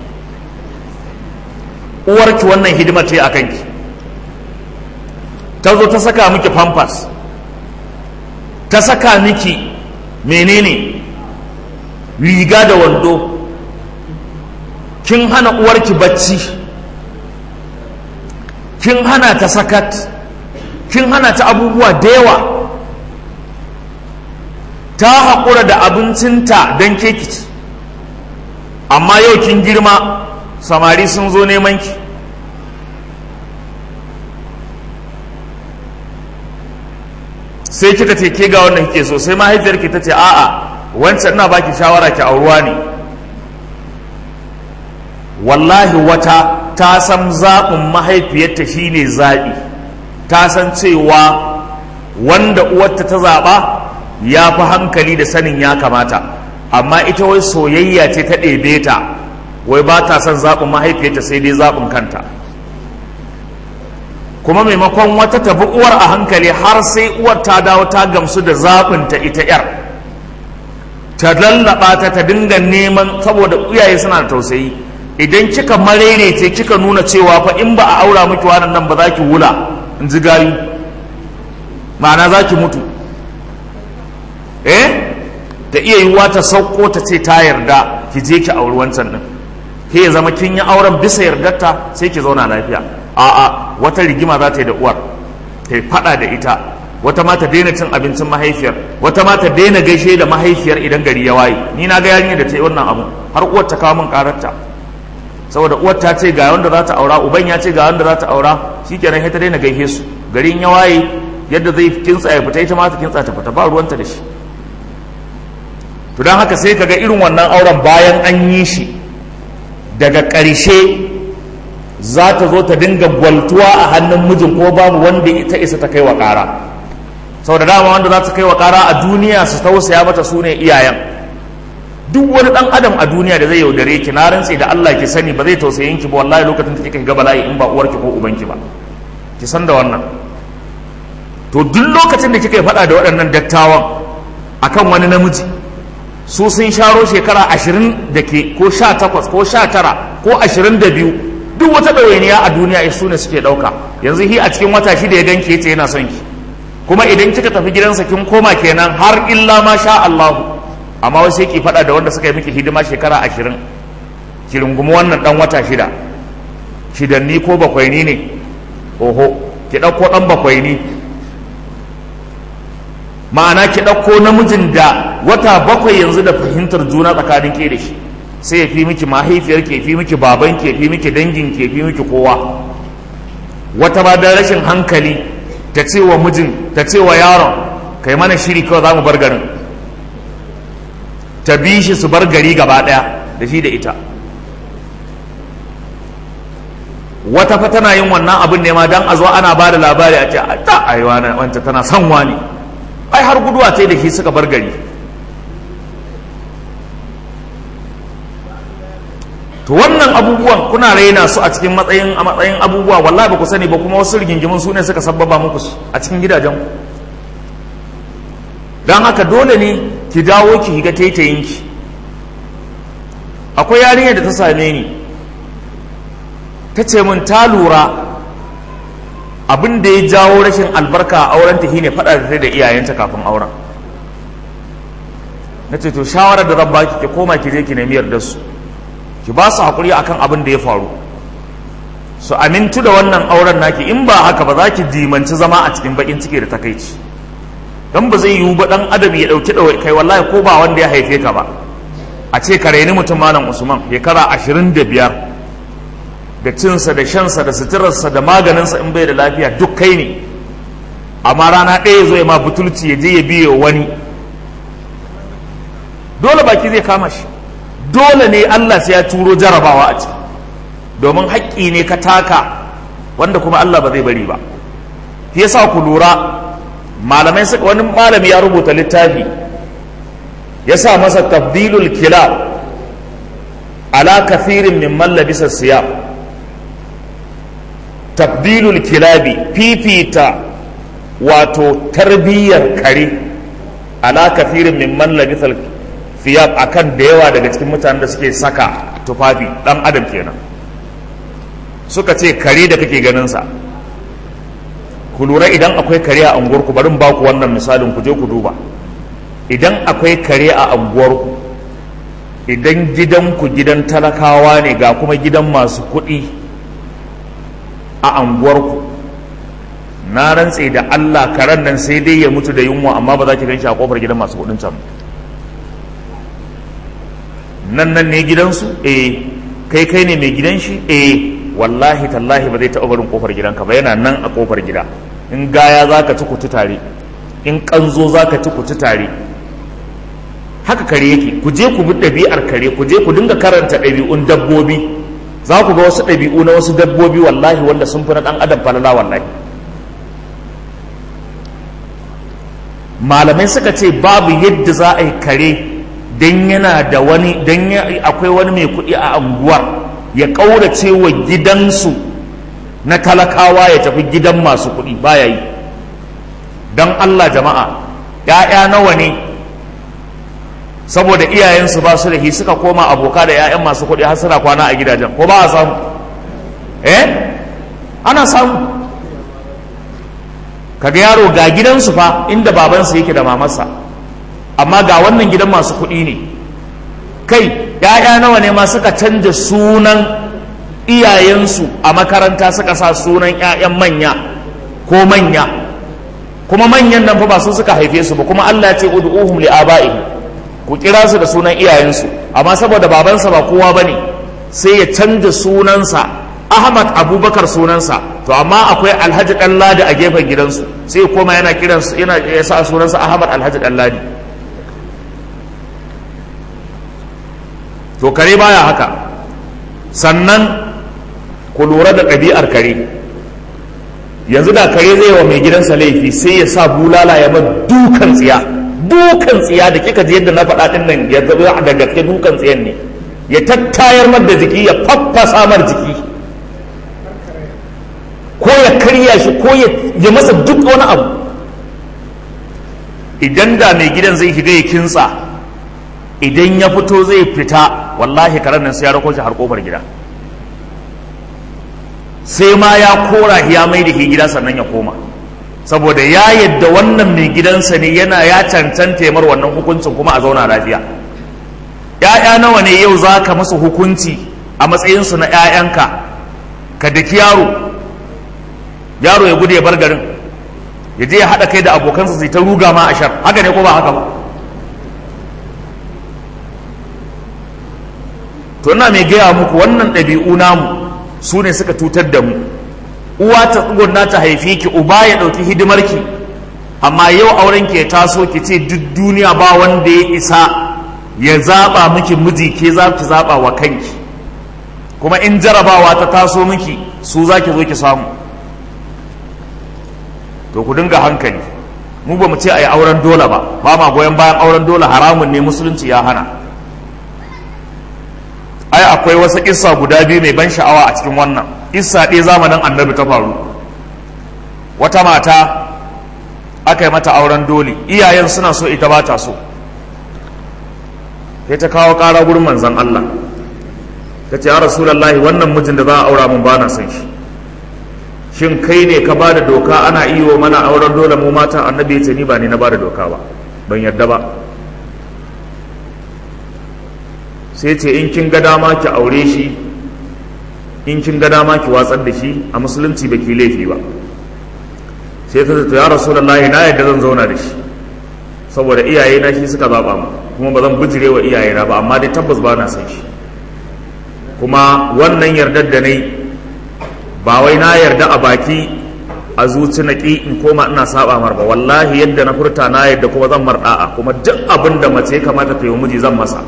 uwarki wannan hidimar ce a kanki ta zo ta saka miki pampas ta saka miki menene riga da wando kin hana uwarki bacci kin hana ta sakat kin hana ta abubuwa da yawa ta haƙura da abincinta don kekici amma yau kin girma samari sun zo neman ki sai kika ce ke ga wannan kike so sai mahaifiyarki ta ce a'a wancan ina baki shawara ki auruwa ne wallahi wata ta san zaɓin mahaifiyarta shine zaɓi ta san cewa wanda uwarta ta zaɓa ya fi hankali da sanin ya kamata amma ita wai soyayya ce ta ɗebe ta wai ba ta son zaɓin mahaifiyarta sai dai zaɓin kanta kuma maimakon wata tafi uwar a hankali har sai uwar ta dawo ta gamsu da zaɓinta ita 'yar ta lallaba ta ta dinga neman saboda iyaye suna da tausayi idan kika marere ce kika nuna cewa fa in ba a aura miki wannan nan ba za ki wula in ji gayu ma'ana za ki mutu eh ta iya yiwuwa ta sauko ta ce ta yarda ki je ki auri wancan din ke ya zama kin yi auren bisa yardarta sai ki zauna lafiya a'a wata rigima za ta yi da uwar ta yi fada da ita wata ma ta daina cin abincin mahaifiyar wata ma ta daina gaishe da mahaifiyar idan gari ya waye ni na ga yarinya da ta yi wannan abu har uwar ta kawo min kararta saboda uwar ta ce ga wanda za ta aura uban ya ce ga wanda za ta aura shikenan sai ta daina gaishe su garin ya waye yadda zai kintsa ya fita ita ma ta kintsa ta fita ba ruwanta da shi to don haka sai kaga irin wannan auren bayan an yi shi daga ƙarshe za ta zo ta dinga gwaltuwa a hannun mijin ko babu wanda ita isa ta kai wa ƙara sau da dama wanda za ta kai wa ƙara a duniya su tausaya mata su ne iyayen duk wani ɗan adam a duniya da zai yaudare ki na rantse da Allah ki sani ba zai tausayin ki ba wallahi lokacin da kika ga bala'i in ba uwarki ko ubanki ba ki san da wannan to duk lokacin da kika yi faɗa da waɗannan dattawan akan wani namiji su sun sharo shekara ashirin da ke ko sha takwas ko sha tara ko ashirin da biyu duk wata ɗawainiya a duniya su ne suke ɗauka yanzu hi a cikin wata shida ya ganke yace yana son ki kuma idan kika tafi gidansa kin koma kenan har illa ma sha Allahu amma wai sai ki faɗa da wanda suka yi miki hidima shekara ashirin ki rungumi wannan ɗan wata shida shidanni ko bakwaini ne oho ki ɗauko ɗan bakwaini ma'ana ki ɗauko namijin da wata bakwai yanzu da fahimtar juna tsakanin ke da shi sai ya fi miki mahaifiyar ke fi miki baban ke fi miki dangin ke fi miki kowa wata ba da rashin hankali ta ce wa mijin ta ce wa yaron kai mana shiri kawai za mu bar garin ta bi shi su bar gari gaba ɗaya da shi da ita wata fa tana yin wannan abin ne ma dan a zo ana ba da labari a ce a ta aiwa wanta tana son wani ai har guduwa ta da shi suka bar gari to wannan abubuwan kuna raina su a cikin matsayin a matsayin abubuwa wallahi ba ku sani ba kuma wasu rigingimin su ne suka sabbaba muku a cikin gidajen ku don haka dole ne ki dawo ki higa taitayinki akwai yarinyar da ta same ni ta ce min ta lura abin da ya jawo rashin albarka a auren ta shine faɗa da da iyayenta kafin auren na ce to shawarar da zan baki ki koma ki je ki nemi yarda su ki ba su haƙuri akan abin da ya faru su amintu da wannan auren naki in ba haka ba za ki dimanci zama a cikin bakin ciki da takaici don ba zai yiwu ba dan adam ya ɗauki ɗawai kai wallahi ko ba wanda ya haife ka ba a ce ka raini mutum malam usman shekara ashirin da biyar da cinsa da shansa da suturarsa da maganinsa in bai da lafiya duk kai ne amma rana ɗaya zo ya ma butulci ya je ya biye wani dole baki zai kama shi dole ne Allah sai ya turo jarabawa a ciki domin haƙƙi ne ka taka wanda kuma Allah ba zai bari ba shi yasa ku lura malamai suka wani malami ya rubuta littafi ya sa masa tabdilul kilab ala kathirin min mallabisa siyam tabdilul kilabi fifita wato tarbiyyar kare ala kathirin min mallabisa siyam akan da yawa daga cikin mutanen da suke saka tufafi dan adam kenan suka ce kare da kake ganin sa ku lura idan akwai kare a unguwarku barin ba ku wannan misalin ku je ku duba idan akwai kare a unguwarku idan gidanku gidan talakawa ne ga kuma gidan masu kuɗi a unguwarku na rantse da Allah karen nan sai dai ya mutu da yunwa amma ba za ki ganshi a kofar gidan masu kuɗin can nan nan ne gidansu eh kai kai ne mai gidan shi eh wallahi tallahi ba zai taɓa barin kofar gidanka ba yana nan a kofar gida in gaya za ka ci kutu tare in ƙanzo za ka ci kutu tare haka kare yake ku je ku bi ɗabi'ar kare ku je ku dinga karanta ɗabi'un dabbobi za ku ga wasu ɗabi'u na wasu dabbobi wallahi wanda sun fi na ɗan adam falala wallahi malamai suka ce babu yadda za a yi kare don yana da wani don akwai wani mai kuɗi a anguwar ya ƙaurace wa gidansu na talakawa ya tafi gidan masu kuɗi baya yi don Allah jama'a ‘ya'ya nawa ne saboda iyayensu ba su da hi suka koma aboka da ‘ya'yan masu kuɗi har suna kwana a gidajen ko ba a samu eh ana samu kaga yaro ga gidansu fa inda babansa yake da mamarsa amma ga wannan gidan masu kuɗi ne kai ‘ya'ya nawa ne ma suka canja sunan iyayensu a makaranta suka sa sunan 'ya'yan manya ko manya kuma manyan nan fa ba su suka haife su ba kuma Allah ya ce ud'uhum li aba'ihim ku kira su da sunan iyayensu amma saboda babansa ba kowa bane sai ya canza sunansa Ahmad Abubakar sunansa to amma akwai Alhaji Ɗanladi a gefen gidansu sai koma yana kiransu yana ya sa sunansa Ahmad Alhaji Ɗanladi to kare baya haka sannan ku lura da ɗabi'ar kare yanzu da kare zai wa mai gidansa laifi sai ya sa bulala ya bar dukan tsiya dukan tsiya da kika ji yadda na faɗa ɗin nan ya zama da gaske dukan tsiyan ne ya tattayar mar da jiki ya faffasa mar jiki ko ya karya shi ko ya masa duk wani abu idan da mai gidan zai shiga ya kintsa idan ya fito zai fita wallahi karen nan sai ya rako shi har kofar gida sai ma ya kora ya mai da gida sannan ya koma saboda ya yadda wannan mai gidansa ne yana ya cancanta mar wannan hukuncin kuma a zauna lafiya ‘ya'ya nawa ne yau za ka musu hukunci a matsayinsu na ‘ya'yanka ka daki yaro yaro ya gudu ya bar garin ya je ya haɗa kai da abokansa sai ta ruga ma a shar haka ne ko ba haka ba to ina mai gaya muku wannan ɗabi'u namu su ne suka tutar da mu uwa ta tsugunna ta haifi ki uba ya ɗauki hidimarki amma yau auren ki ya taso ki ce duk duniya ba wanda ya isa ya zaɓa miki miji ke za ki zaɓa wa kanki kuma in jarabawa ta taso miki su za ki zo ki samu to ku dinga hankali mu ba mu ce a yi auren dole ba ba ma goyon bayan auren dole haramun ne musulunci ya hana ai akwai wasu kissa guda biyu mai ban sha'awa a cikin wannan kissa ɗaya zamanin annabi ta faru wata mata aka yi mata auren dole iyayen suna so ita ba ta so sai ta kawo ƙara gurin manzan Allah ta ce ya rasulallahi wannan mijin da za a aura mun ba na son shi shin kai ne ka ba da doka ana iyo mana auren dole mu mata annabi ya ce ni ba ni na ba da doka ba ban yarda ba sai ce in kin ga dama ki aure shi in kin ga dama ki watsar da shi a musulunci ba ki laifi ba sai ta ce ya rasulullahi na yadda zan zauna da shi saboda iyaye na shi suka zaba mu kuma ba zan bijire wa iyaye na ba amma dai tabbas ba na san shi kuma wannan yardar da nai ba wai na yarda a baki a zuci na ƙi in koma ina saba mar ba wallahi yadda na furta na yadda kuma zan mar da'a kuma duk abin da mace ya kamata ta yi miji zan masa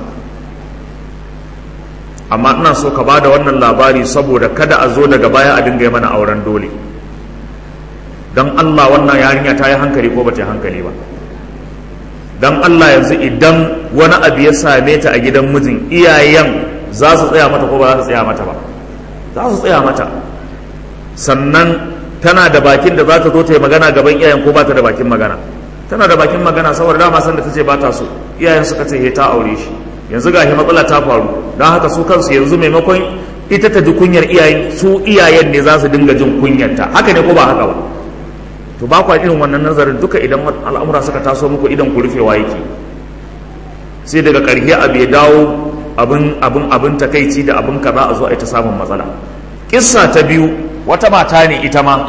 amma ina so ka ba da wannan labari saboda kada a zo daga baya a dinga yi mana auren dole don Allah wannan yarinya ta yi hankali ko ba ta yi hankali ba don Allah yanzu idan wani abu ya same ta a gidan mijin iyayen za su tsaya mata ko ba za su tsaya mata ba za su tsaya mata sannan tana da bakin da za ta zo ta yi magana gaban iyayen ko ba ta da bakin magana tana da bakin magana saboda dama san da ta ce ba ta so iyayen suka ce he ta aure shi yanzu ga shi matsala ta faru don haka su kansu yanzu maimakon ita ta ji kunyar iyayen su iyayen ne za su dinga jin kunyarta haka ne ko ba haka ba to ba kwa irin wannan nazarin duka idan al'amura suka taso muku idan ku rufewa yake sai daga ƙarshe abu ya dawo abin abin abin takaici da abin kaza a zo a ita samun matsala kissa ta biyu wata mata ne ita ma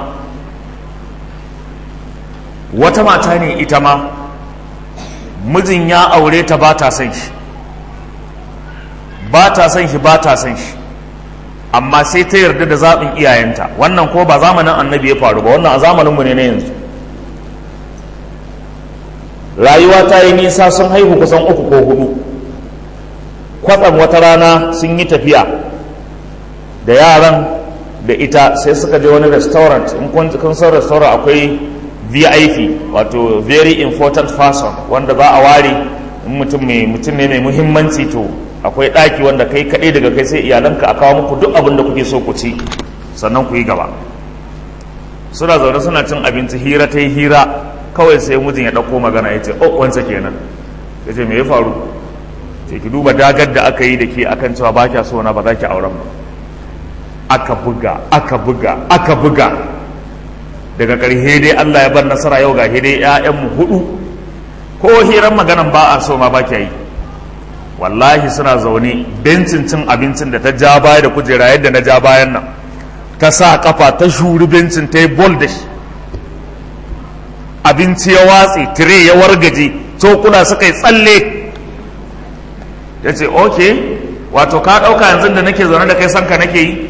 wata mata ne ita ma mijin ya aure ta ba ta son shi ba ta son shi ba ta son shi amma sai ta yarda da zaɓin iyayenta wannan ko ba zamanin annabi ya faru ba wannan a zamaninmu ne na yanzu rayuwa ta yi nisa sun haihu kusan uku ko hudu kwatsam wata rana sun yi tafiya da yaran da ita sai suka je wani restaurant in kun san restaurant akwai vip wato very important person wanda za a ware mutum ne mai muhimmanci to akwai ɗaki wanda kai kaɗai daga kai sai iyalanka a kawo muku duk abin da kuke so ku ci sannan ku yi gaba suna zaune suna cin abinci hira ta yi hira kawai sai mijin ya ɗauko magana ya ce oh wansa kenan ya ce me ya faru ce ki duba dagar da aka yi da ke akan cewa ba kya so na ba za ki auren ba aka buga aka buga aka buga daga ƙarshe dai Allah ya bar nasara yau ga dai 'ya'yanmu hudu ko hiran maganan ba a so ma ba kya yi wallahi suna zaune bencin cin abincin da ta ja baya da kujera yadda na ja bayan nan ta sa kafa ta shuri bencin ta yi bol da shi abinci ya watse tire ya wargaje cokula suka yi tsalle ya ce ok wato ka ɗauka yanzu da nake zaune da kai son ka nake yi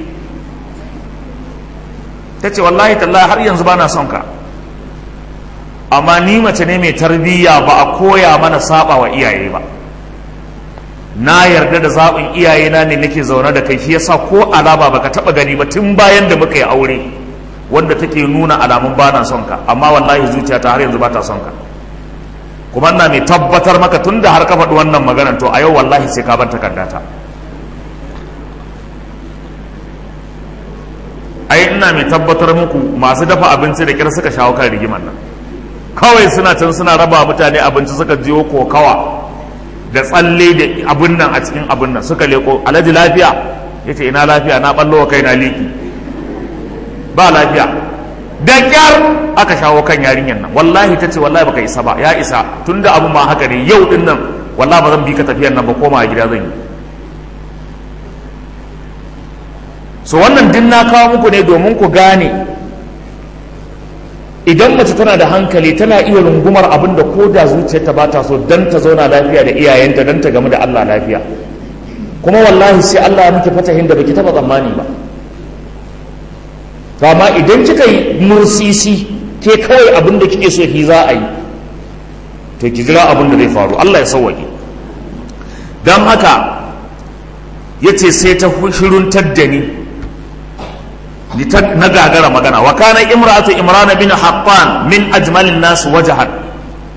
ta ce wallahi tallahi har yanzu ba na son ka amma ni mace ne mai tarbiyya ba a koya mana saba wa iyaye ba na yarda da zaɓin iyayena ne nake zaune da kai shi yasa ko alama baka taɓa gani ba tun bayan da muka yi aure wanda take nuna alamun ba na son ka amma wallahi zuciyata har yanzu ba ta son ka kuma ina mai tabbatar maka tun da har ka faɗi wannan maganar to a yau wallahi sai ka bar takardata ai ina mai tabbatar muku masu dafa abinci da kyar suka shawo kan rigimar nan kawai suna can suna raba mutane abinci suka jiyo kokawa da tsalle da abin nan a cikin abin nan suka leko alhaji lafiya ya ce ina lafiya na ballo wa kai na liki ba lafiya da kyar aka shawo kan yarinyar nan wallahi ta ce wallahi baka isa ba ya isa tunda abin ma haka ne yau din nan wallahi ba zan bi ka tafiyar nan ba koma a gida zan yi so wannan din na kawo muku ne domin ku gane idan mace tana da hankali tana iya rungumar abin da ko da zuciyarta ba ta so don ta zauna lafiya da iyayenta don ta gamu da Allah lafiya kuma wallahi sai Allah ya miki fatahin da baki taba tsammani ba to amma idan kika yi mursisi ke kawai abin da kike so ki za a yi to ki jira abin da zai faru Allah ya sauwaƙe don haka ya ce sai ta shiruntar da ni na gagara magana wa kana imratu imran bin haqqan min ajmalin nas wajhan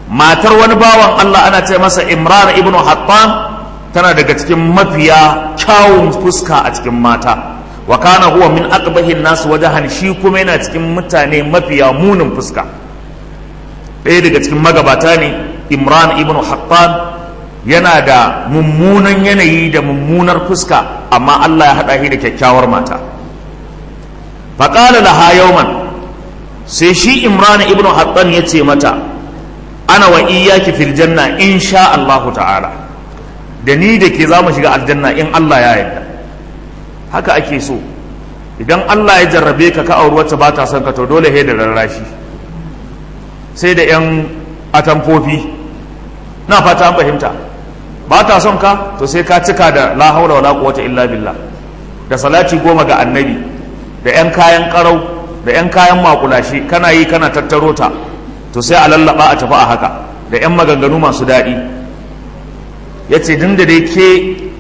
matar wani bawan Allah ana ce masa Imran ibn Hattan tana daga cikin mafiya kyawun fuska a cikin mata wa kana huwa min aqbahin nas wajhan shi kuma yana cikin mutane mafiya munin fuska ɗaya daga cikin magabata ne Imran ibn Hattan yana da mummunan yanayi da mummunar fuska amma Allah ya haɗa shi da kyakkyawar mata faƙala laha yawman sai shi Imran ibn Hattan ya ce mata ana wa iyaki fil janna insha Allah ta'ala da ni da ke za mu shiga aljanna in Allah ya yarda haka ake so idan Allah ya jarrabe ka ka auri wacce ba ta son ka to dole he da rarrashi sai da yan atamfofi na fata an fahimta ba ta son ka to sai ka cika da la haula wala quwwata illa billah da salati goma ga annabi da yan kayan karau da yan kayan makulashi kana yi kana tattaro ta to sai a lallaba a tafi a haka da 'yan maganganu masu daɗi ya ce din da dai ke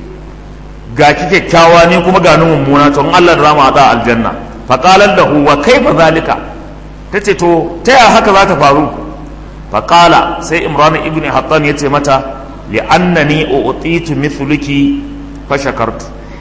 ga ki kyakkyawa ne kuma ga mummuna to in Allah da rama a aljanna faƙalar da huwa kai fa zalika ta ce to ta yaya haka za ta faru faƙala sai imran ibn hattan ya ce mata li'annani u'titu mithluki fa shakartu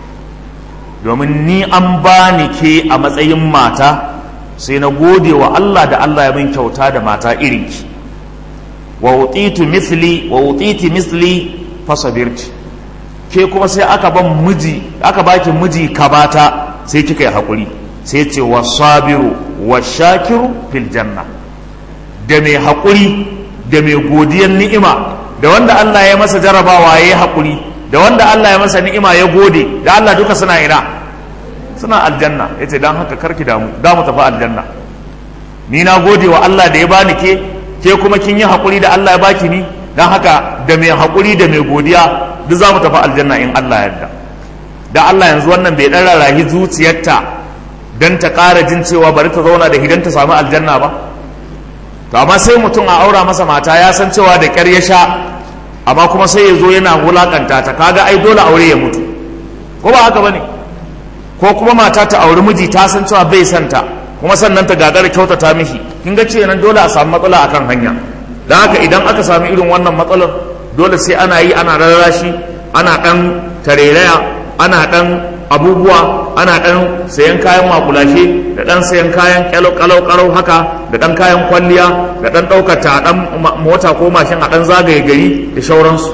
domin ni an bani ke a matsayin mata sai na gode wa Allah da Allah ya min kyauta da mata irinki wa utitu misli wa utiti misli fasabirti ke kuma sai aka ban miji aka baki miji kabata sai kika yi hakuri sai ce wa sabiru wa shakiru fil janna da mai hakuri da mai godiyar ni'ima da wanda Allah ya masa jarabawa ya yi hakuri da wanda Allah ya masa ni'ima ya gode da Allah duka suna ina suna aljanna ya ce don haka karki damu da mu tafi aljanna ni na gode wa Allah da ya bani ke ke kuma kin yi haƙuri da Allah ya baki ni don haka da mai haƙuri da mai godiya duk za mu tafi aljanna in Allah yarda da Allah yanzu wannan bai ɗan rarrahi zuciyarta don ta ƙara jin cewa bari ta zauna da hidan ta samu aljanna ba to amma sai mutum a aura masa mata ya san cewa da ƙyar ya sha amma kuma sai ya zo yana wulaƙanta ta kaga ai dole aure ya mutu ko ba haka bane ne ko kuma mata ta auri miji ta san cewa bai santa kuma sannan ta gagara kyautata mishi kin ga ce nan dole a samu matsala akan hanya don haka idan aka sami irin wannan matsalar dole sai ana yi ana rarrashi ana dan tareraya ana dan abubuwa ana dan sayan kayan makulashe da dan sayan kayan kalau kalau haka da dan kayan kwalliya da dan daukar ta dan mota ko mashin a dan zagaye gari da shauransu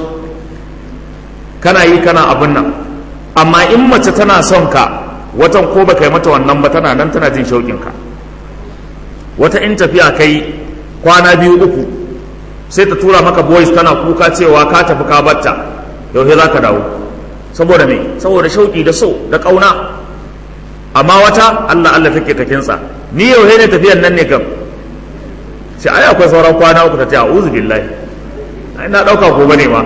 kana yi kana abin nan amma in mace tana son ka watan ko baka yi mata wannan ba tana nan tana jin shauƙin ka wata in tafiya kai kwana biyu uku sai ta tura maka boys tana kuka cewa ka tafi ka batta yau za ka dawo saboda me saboda shauƙi da so da ƙauna amma wata Allah Allah take ta kinsa ni yau ne tafiyan nan ne kam sai ai akwai sauran kwana uku ta ce a'udhu billahi ai na dauka ko bane ma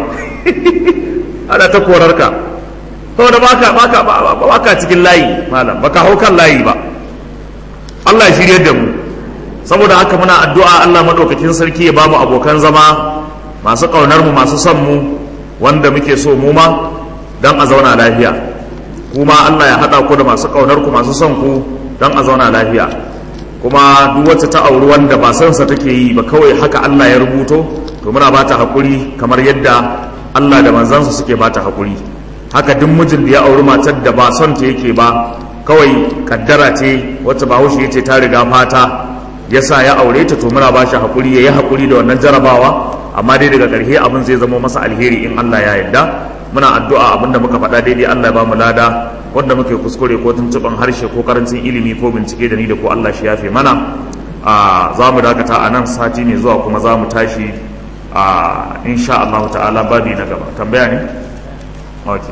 ana ta korar ka saboda baka baka baka cikin layi malam baka hau kan layi ba Allah ya shirye da mu saboda haka muna addu'a Allah madaukakin sarki ya bamu abokan zama masu kaunar mu masu son mu wanda muke so mu ma dan a zauna lafiya kuma Allah ya hada ku da masu kaunar ku masu son ku dan a zauna lafiya kuma duk wacce ta auri wanda ba son sa take yi ba kawai haka Allah ya rubuto to muna bata hakuri kamar yadda Allah da manzansa suke bata hakuri haka duk mijin da ya auri matar da ba son ta yake ba kawai kaddara ce wacce bahaushe ya ce ta riga fata ya sa ya aure ta to muna ba shi haƙuri ya yi haƙuri da wannan jarabawa amma dai daga ƙarshe abin zai zama masa alheri in Allah ya yarda muna addu'a abin da muka faɗa daidai Allah ya ba mu lada wanda muke kuskure ko tuntuɓan harshe ko karancin ilimi ko bincike da ni da ko Allah shi yafe mana a za mu dakata a nan sati mai zuwa kuma za mu tashi a insha Allah ta'ala babi na gaba tambaya ne okay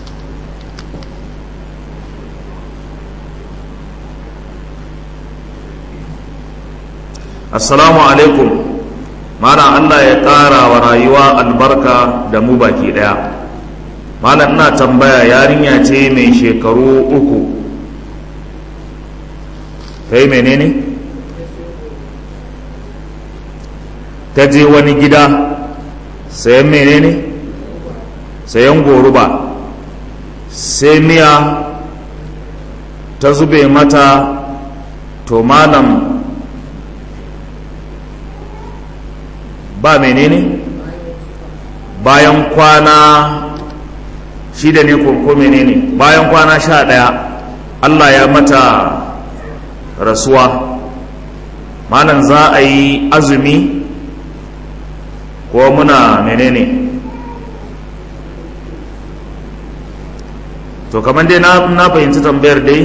assalamu alaikum mana Allah ya ƙara wa rayuwa albarka da mu baki ɗaya malam ina tambaya yarinya ce mai shekaru uku ta yi menene ta je wani gida sayan menene sayan goruba sai miya ta zube mata to malam ba menene bayan kwana shida ne ko menene bayan kwana sha ɗaya allah ya mata rasuwa malam za a yi azumi ko muna menene to kamar dai na fahimci tambayar dai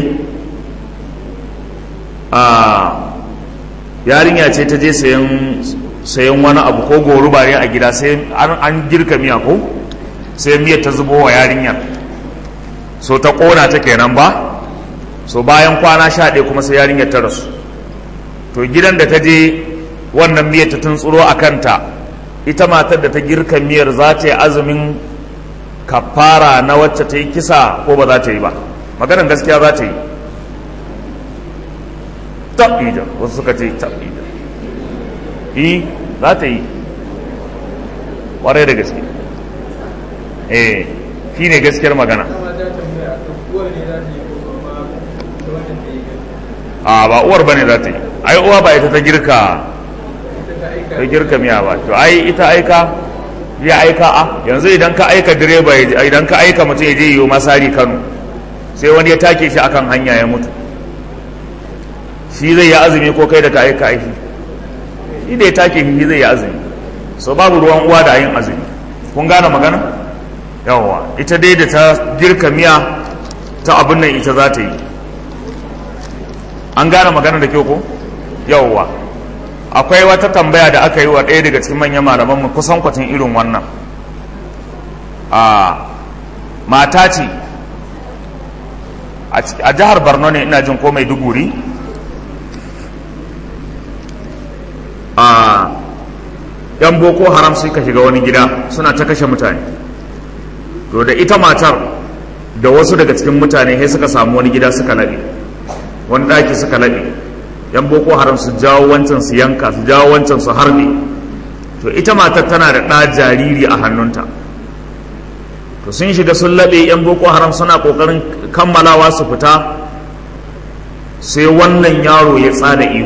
a yarinya ce ta je sayan wani abu ko goruba ne a gida sai an girka miya ko sai miyar ta zubo wa yarinyar so ta kona ta kenan ba so bayan kwana sha ɗaya kuma sai yarinyar ta rasu to gidan da ta je wannan miyar ta tuntsuro a kanta ita matar da ta girka miyar za ta yi azumin kafara na wacce ta yi kisa ko ba za ta yi ba maganar gaskiya za ta yi taɓijar wasu suka ce taɓijar yi za ta yi ƙwarai da gaske eh shi ne gaskiyar magana a ba uwar bane za ta yi ai uwa ba ita ta girka ta girka miya ba to ai ita aika ya aika a yanzu idan ka aika direba idan ka aika mutum ya je yiwu masari kano sai wani ya take shi akan hanya ya mutu shi zai yi azumi ko kai da ka aika aiki shi da ya take shi zai yi azumi so babu ruwan uwa da yin azumi kun gane magana yawwa ita dai da ta girka miya ta abin nan ita za ta yi an gane magana da kyau ko yawwa akwai wata tambaya da aka yi wa ɗaya daga cikin manyan malamanmu kusan kwatin irin wannan a mata ce a jihar borno ne ina jin ko mai duguri a yan boko haram suka shiga wani gida suna ta kashe mutane to da ita matar da wasu daga cikin mutane sai suka samu wani gida suka laɓe wani ɗaki suka laɓe yan boko haram su jawo wancan su yanka su jawo wancan su harbe to ita matar tana da ɗa jariri a hannunta to sun shiga sun laɓe yan boko haram suna ƙoƙarin kammalawa su fita sai wannan yaro ya tsada ihu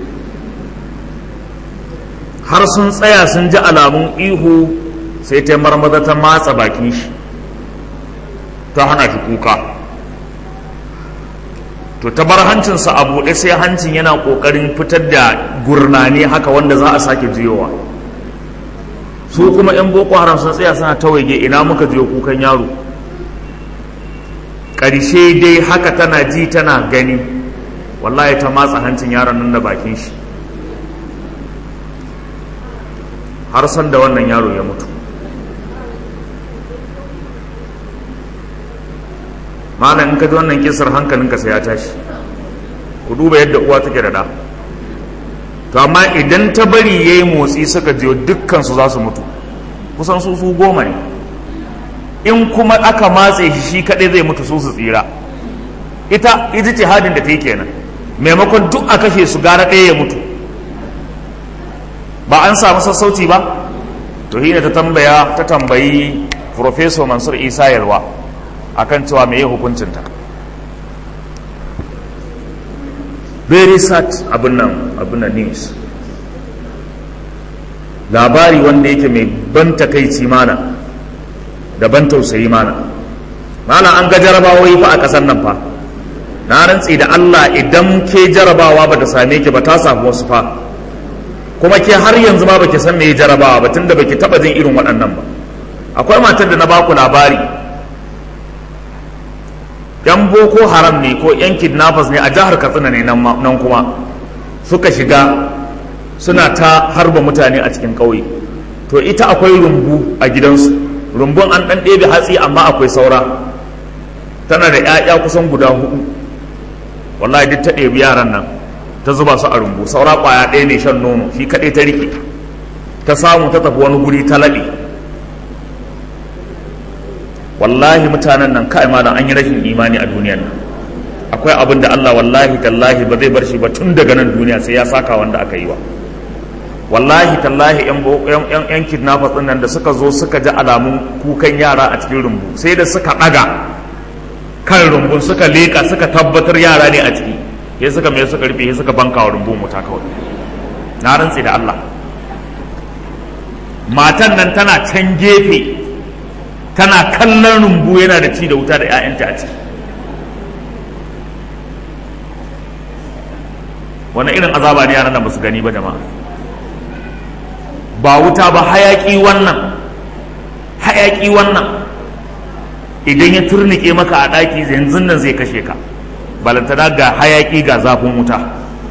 har sun tsaya sun ji alamun ihu sai ta marmaza ta matsa bakin shi ta hana shi kuka to ta bar hancinsa a buɗe sai hancin yana ƙoƙarin fitar da gurnani haka wanda za a sake jiyowa su kuma 'yan boko haram sun tsaya suna tawaige ina muka jiyo kukan yaro ƙarshe dai haka tana ji tana gani wallahi ta matsa hancin yaron nan da bakin shi har san da wannan yaro ya mutu malam in ka ji wannan kisar hankalinka sai ya tashi ku duba yadda uwa take da da to amma idan ta bari ya yi motsi suka jiyo dukkansu za su mutu kusan su su goma ne in kuma aka matse shi shi kaɗai zai mutu su su tsira ita ita ce hadin da ta yi kenan maimakon duk a kashe su gara ɗaya ya mutu ba an samu sassauci ba to hina ta tambaya ta tambayi Professor Mansur Isa Yalwa akan cewa me hukuncinta very sad abin nan abin nan news labari wanda yake mai ban takaici mana da ban tausayi mana mana an ga jarabawoyi fa a ƙasar nan fa na rantsi da Allah idan ke jarabawa ba ta same ki ba ta samu wasu fa kuma ke har yanzu ma baki san me jarabawa ba tunda baki taba jin irin waɗannan ba akwai matar da na baku labari yan boko haram ne ko yan kidnappers ne a jihar katsina ne nan kuma suka shiga suna ta harba mutane a cikin ƙauye to ita akwai rumbu a gidansu rumbun an ɗan ɗebe hatsi amma akwai saura tana da 'ya'ya kusan guda hudu wallahi duk ta ɗebi yaran nan ta zuba su a rumbu saura ƙwaya ɗaya ne shan nono shi kaɗai ta riƙe ta samu ta tafi wani guri ta laɓe wallahi mutanen nan kai malam an yi rashin imani a duniyan nan akwai abin da Allah wallahi tallahi ba zai bar shi ba tun daga nan duniya sai ya saka wanda aka yi wa wallahi tallahi yan yan yan kidnappers din nan da suka zo suka ji alamun kukan yara a cikin rumbu sai da suka daga kan rumbun suka leka suka tabbatar yara ne a ciki sai suka mai suka rufe sai suka banka wa rumbun wuta kawai na rantsi da Allah matan nan tana can gefe tana kallon rumbu yana da ci da wuta da 'ya'yanta a ciki wani irin azaba ne yaran nan ba su gani ba jama'a ba wuta ba hayaki wannan hayaki wannan idan ya turnike maka a ɗaki yanzu nan zai kashe ka balantana ga hayaki ga zafin wuta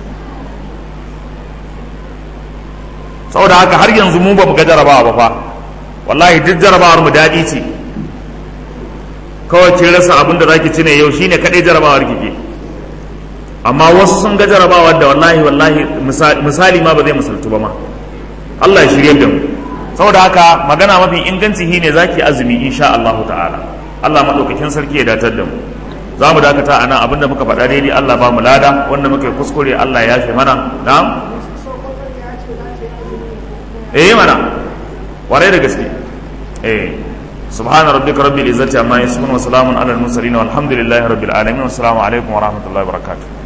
saboda haka har yanzu mu ba mu ga jarabawa ba fa wallahi duk jarabawar mu daɗi ce kawai kin rasa abin da zaki ci ne yau shine kadai jarabawar kike amma wasu sun ga jarabawar da wallahi wallahi misali ma ba zai misaltu ba ma Allah ya shirye da mu saboda haka magana mafi inganci shine zaki azumi insha Allah ta'ala Allah madaukakin sarki ya datar da mu za mu dakata a nan abinda muka faɗa daidai Allah ba mu lada wanda muka yi kuskure Allah ya yafe mana na'am eh mana warai da gaske eh subhana rabbika rabbil izzati amma yasifun wa salamun alal mursalin walhamdulillahi rabbil alamin wassalamu alaikum wa rahmatullahi wa barakatuh